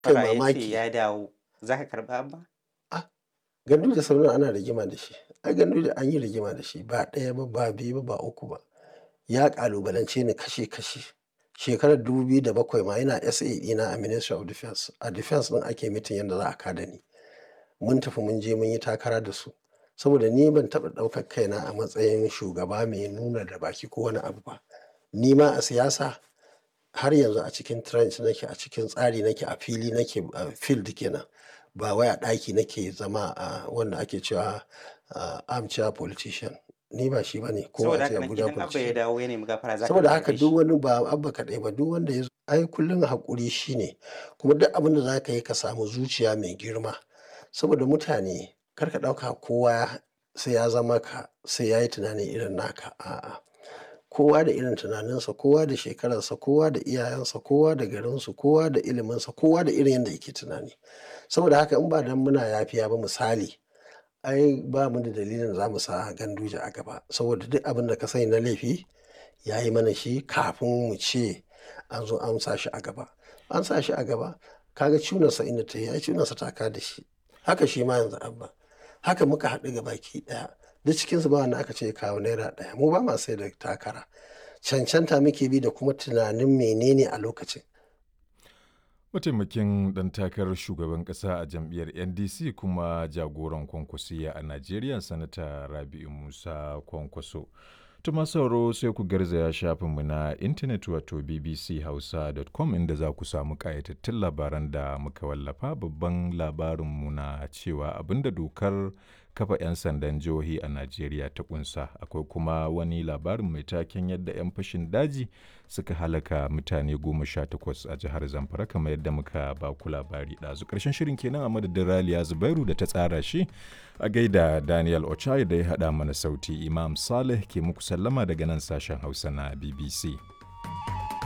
kai Fara ya ce mamaki ya dawo za ka karɓi abba? gandu da sauran ana rigima da shi ai gandu da an yi rigima da shi ba ɗaya ba ba biyu ba ba uku ba ya ƙalubalance ni kashe kashe shekarar 2007 ma yana SA ɗina a Ministry of Defense a Defense ɗin ake mitin yadda za a kada ni mun tafi mun je mun yi takara da su saboda ni ban taɓa ɗaukar kaina a matsayin shugaba mai nuna da baki ko wani abu ba ni ma a siyasa har yanzu a cikin trench nake a cikin tsari nake a fili nake a field kenan ba wai a ɗaki nake zama a wanda ake cewa a armchair politician ni ba shi bane ko Saboda a ce haka nan Abuja idan abba ya politician dawo ya nemi gafara za ka saboda karɓe haka shi. duk wani ba abba kaɗai ba duk wanda ya zo ai kullum haƙuri shine kuma duk abin da za ka yi ka samu zuciya mai girma saboda mutane kar ka ɗauka kowa sai ya zama ka sai ya yi tunani irin naka a'a kowa da irin tunaninsa kowa da shekararsa kowa da iyayensa kowa da garinsu kowa da iliminsa kowa da irin yadda yake tunani saboda haka in ba dan muna yafiya ba misali ai ba mu da dalilin za mu sa ganduje a gaba saboda duk abin da ka sani na laifi ya yi mana shi kafin mu ce an zo an sa shi a gaba an sa shi a gaba kaga cunarsa inda ta yi ai cunarsa ta ka da shi haka shi ma yanzu abba haka muka haɗu ga baki ɗaya duk cikinsu ba wanda aka ce ya kawo naira ɗaya mu ba ma sai da takara cancanta muke bi da kuma tunanin menene a lokacin Mataimakin ɗan takarar shugaban ƙasa a jam'iyyar NDC kuma jagoran kwankwasiya a Najeriya Sanata Rabi'u Musa Kwankwaso. Tuma sauro sai ku garzaya shafinmu na intanet wato bbchausa.com inda za ku samu ƙayatattun labaran da muka wallafa babban labarinmu na cewa abinda dokar kafa 'yan sandan jihohi a Najeriya ta kunsa akwai kuma wani labarin mai taken yadda 'yan fashin daji suka halaka mutane goma sha takwas a jihar Zamfara kamar yadda muka ba ku labari ɗazu ƙarshen shirin kenan a madadin Raliya Zubairu da ta tsara shi a gaida Daniel Ochai da ya haɗa mana sauti Imam Saleh ke muku sallama daga nan sashen Hausa na BBC.